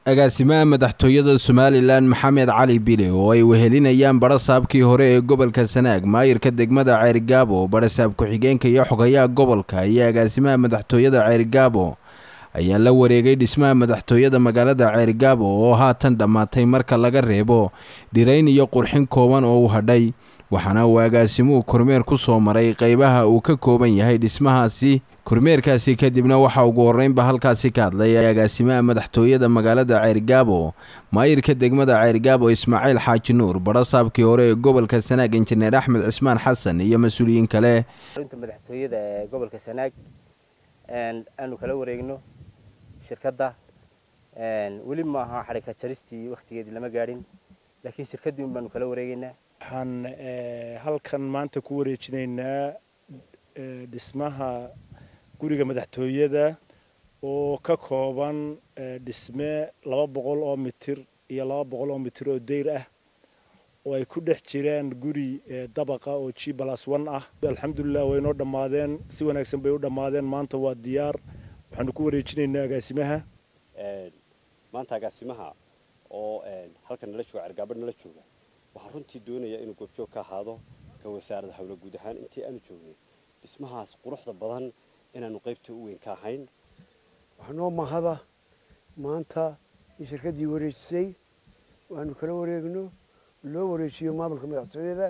agaasimaha madaxtooyada somalilan maxamed cali bile oo ay wehelinayaan barasaabkii hore ee gobolka sanaag maayirka degmada ceerigaabo barasaab ku-xigeenka iyo xogayaha gobolka iyo agaasimaha madaxtooyada ceerigaabo ayaa la wareegay dhismaha madaxtooyada magaalada ceerigaabo oo haatan dhammaatay marka laga reebo dhirayn iyo qurxin kooban oo u hadhay waxaana uu agaasimuhu kormeer ku soo maray qeybaha uu ka kooban yahay dhismahaasi kormeerkaasi kadibna waxaa ugu horreynba halkaasi ka hadlay agaasimaha madaxtooyada magaalada ceerigaabo maayirka degmada ceerigaabo ismaaciil xaaji nuur barasaabkii hore ee gobolka sanaag injineer axmed cismaan xasan iyo mas-uuliyiin kale runta madaxtooyada ee gobolka sanaag aanu kala wareegno shirkadda weli ma aha xadhigka jaristii wakhtigeedii lama gaadhin laakiin shirkaddii un baanu kala wareegaynaa waxaan halkan maanta ku wareejinaynaa dhismaha guriga madaxtooyada oo ka kooban dhisme laba boqol oo mitir iyo laba boqol oo mitir oo deyr ah oo ay ku dhex jiraan guri dabaqa oo g balas one ah alxamdulilah way noo dhammaadeen si wanaagsan bay u dhammaadeen maanta waa diyaar waxaanu ku wareejinaynaa agaasimaha maanta agaasimaha oo halkan nala jooga cergaabo nala jooga waxaan runtii doonayaa inuu goobjoog ka ahaado ka wasaaradda hawla guud ahaan intii aanu joognay dhismahaas quruxda badan inaanu qaybta u weyn ka ahayn waxaa noo mahada maanta in shirkaddii wareejisay waanu kala wareegno loo wareejiyo maamulka madaxtooyada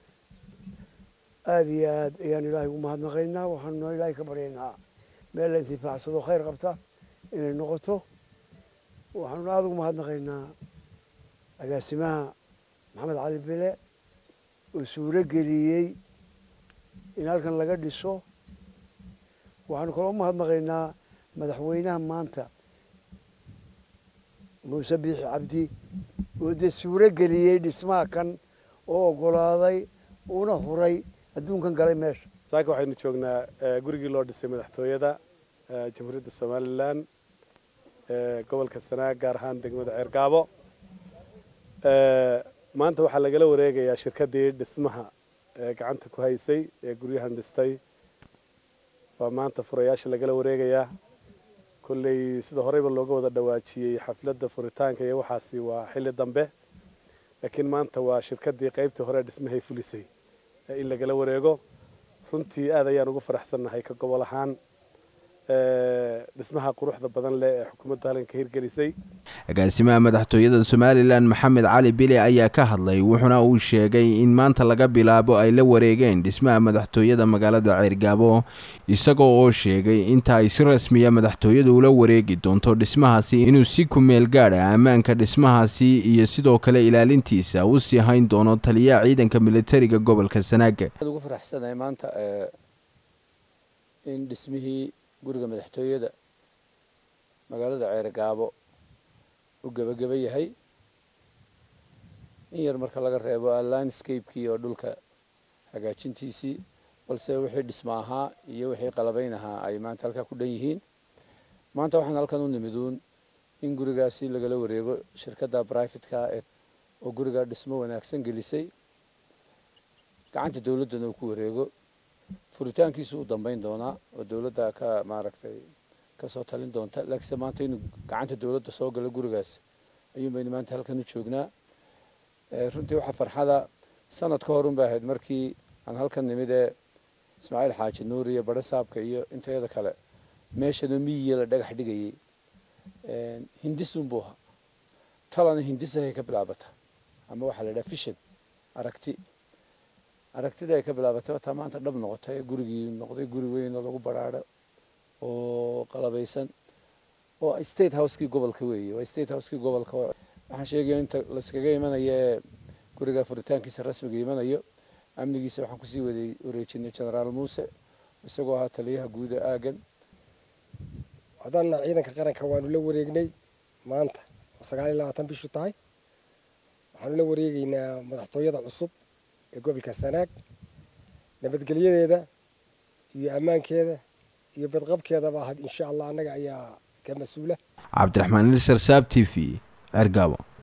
aada iyo aad ayaan ilaahay ugu mahadnaqaynaa waxaanu noo ilaahay ka baryaynaa meel la intifaacsado khayr qabta inay noqoto waxaanu aada ugu mahadnaqaynaa agaasimaha maxamed cali bile oo suuro geliyey in halkan laga dhiso waxaanu kaloo umahadnaqaynaa madaxweynaha maanta muuse biixi cabdi oo dee suuro geliyey dhismaha kan oo oggolaaday una huray adduunkan galay meesha saaka waxaynu joognaa gurigii loo dhisay madaxtooyada jamhuuriyadda somalilan gobolka sanaag gaar ahaan degmada ceergaabo maanta waxaa lagala wareegayaa shirkaddii dhismaha gacanta ku haysay ee guryahan dhistay waa maanta furayaasha lagala wareegayaa kolley sida horeyba looga wada dhawaajiyey xafladda furitaanka iyo waxaasi waa xilli dambe laakiin maanta waa shirkaddii qaybtii hore dhismahay fulisay in lagala wareego runtii aad ayaan ugu faraxsannahay ka gobol ahaan dhismaha quruxda badan leh ee xukuumaddu halkan ka hirgelisay agaasimaha madaxtooyada somalilan maxamed cali bile ayaa ka hadlay wuxuuna uu sheegay in maanta laga bilaabo ay la wareegeen dhismaha madaxtooyada magaalada ceergaabo isagoo oo sheegay inta ay si rasmiya madaxtooyadu ula wareegi doonto dhismahaasi inuu si kumeel gaadha ammaanka dhismahaasi iyo sidoo kale ilaalintiisa u sii hayn doono taliyaha ciidanka militariga gobolka sanaaga ugu faraxsanahay maanta in dhismihii guriga madaxtooyada magaalada ceergaabo u gebageba yahay in yar marka laga reebo landscapekii oo dhulka hagaajintiisii balse wixii dhismo ahaa iyo wixii qalabayn ahaa ay maanta halkaa ku dhan yihiin maanta waxaan halkan u nimiduun in gurigaasi lagala wareego shirkadda brivatka oo gurigaa dhismo wanaagsan gelisay gacanta dowladdana uu ku wareego furitaankiisu u dambeyn doonaa oo dowladda ka maaragtay kasoo talin doonta laakiinse maanta inuu gacanta dowladda soo galo gurigaas ayuun baynu maanta halkan u joognaa runtii waxaa farxada sanad ka horun bay ahayd markii aan halkan nimid ee ismaaciil xaaji nuur iyo barasaabka iyo intayada kale meeshanoo miyiga la dhagax dhigayey hindisun buu ahaa talana hindisahay ka bilaabata ama waxaa la idhaha fishan aragti aragtida ay ka bilaabatay wataa maanta dhab noqotay gurigii noqday guri weyn oo lagu baraaro oo qalabaysan oo state housekii gobolka weeye waa state housekii gobolka waxaan sheegaya inta layskaga imanayo ee guriga furitaankiisa rasmiga imanayo amnigiisa waxaan kusii waday wareejinay generaal muuse isagoo ahaa taliyaha guuda aagan haddana ciidanka qaranka waanu la wareegnay maanta oo sagaal iyo labaatan bishu tahay waxaanu la wareegeynaa madaxtooyada cusub ee gobolka sanaag nabadgelyadeeda iyo ammaankeeda iyo badqabkeedaba ahayd insha allah annaga ayaa ka mas-uula cabdiraxmaan ilsar saab t v cergaabo